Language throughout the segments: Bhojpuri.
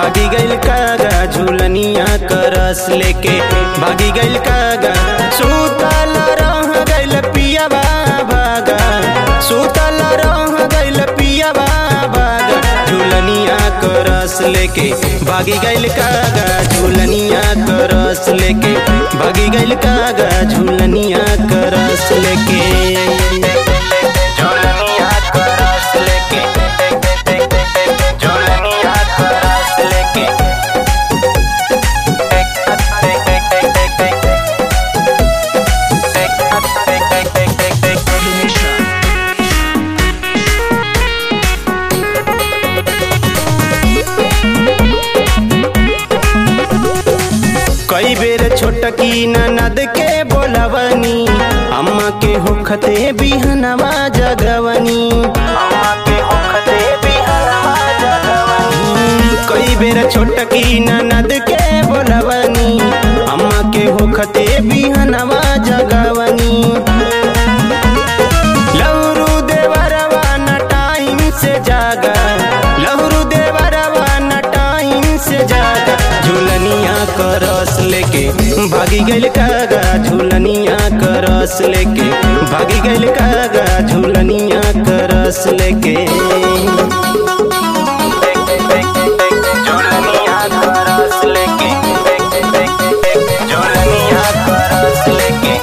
भागी गइल कागा झूलनिया करस लेके भागी गइल कागा सुतल रह गइल पियावा भागा सुतल रह गइल पियावा भागा झूलनिया करस लेके भागी गइल कागा झूलनिया करस लेके भागी गइल कागा झूलनिया करस लेके झूलनिया करस लेके झूलनिया करस लेके कई बेर छोटकी ननद के बोलवनी अम्मा के होखते बिहनवा जगवनी अम्मा के होखते बिहनवा जगवनी कई बेर छोटकी ननद के बोलवनी अम्मा के होखते बिहनवा जगवनी लहरु देवरवा न टाइम से जागा लहरु देवरवा न टाइम से जागा झूलनिया करस लेके भागी गइल कागा झूलनिया करस लेके भागी गइल कागा झूलनिया करस लेके झूलनिया करस लेके झूलनिया करस लेके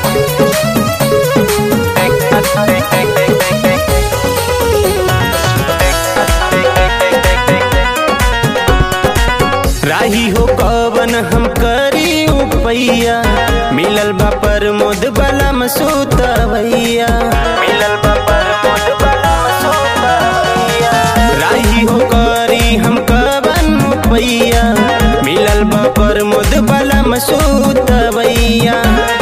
राही हो कवन हम करी उपैया मिलल बा पर मोद बलम सुतवैया मिलल बा पर मोद बलम सुतवैया राही हो करी हम कवन उपैया मिलल बा पर मोद बलम सुतवैया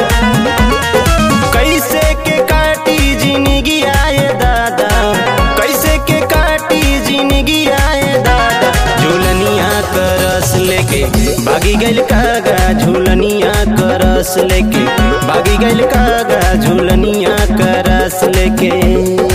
कैसे के काटी जिंदगी आए दादा कैसे के काटी जिंदगी आए दादा झूलनिया करस लेके भागी गइल कागा झूलनिया करस लेके भागी गइल कागा झूलनिया करस लेके